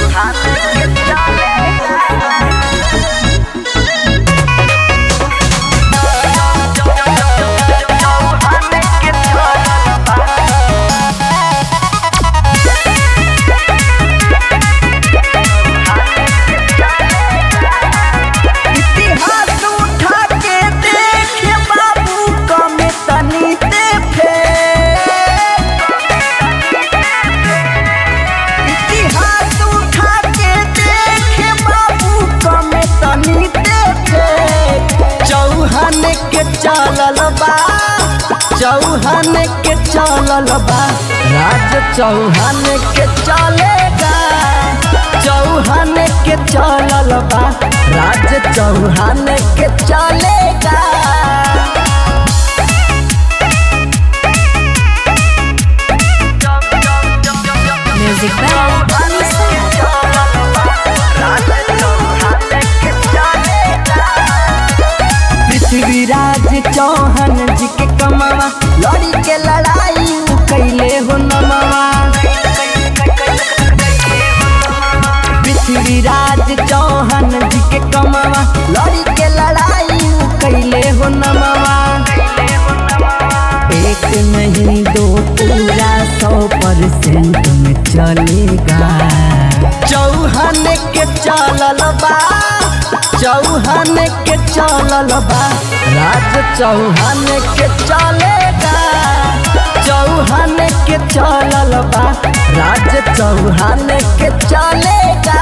इतिहास उठा के देखे बाबू कमे तनी ते इतिहास उठा के देखे बाबू कमे तनी ते चौहान के चलल बा चौहान के चलल बा राज चौहान के चलेगा चौहान के चलल बा राज चौहान के चलेगा Music by Anissa. Prithviraj Chauhan जी के कमावा लड़ी के लड़ाई उ कैले हो नमवा पृथ्वीराज चौहान जी के कमावा लड़ी के लड़ाई उ कैले हो नमवा एक नहीं दो पूरा सौ परसेंट में चलेगा चौहान के चलल बा चौहान के चलल बा राज चौहान के चलेगा चौहान के चलल बा राज चौहान के चलेगा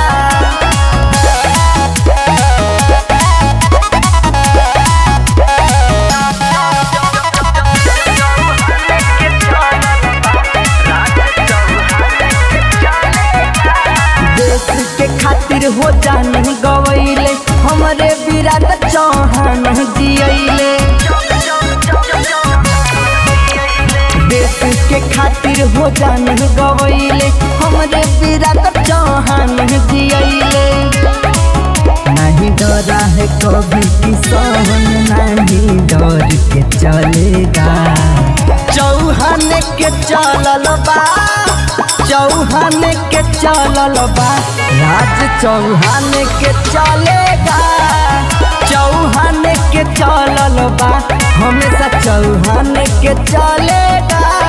देश के खातिर हो जान गवैले हमरे विराट चौहान जियैले देश के खातिर हो जान गवैले हमरे विराट चौहान जियैले नहीं डरा है कभी किसान नहीं डर के चलेगा चौहान के चलल बा चौहान के चलल बा राज चौहान के चलेगा चौहान के चलल बा हमेशा चौहान के चलेगा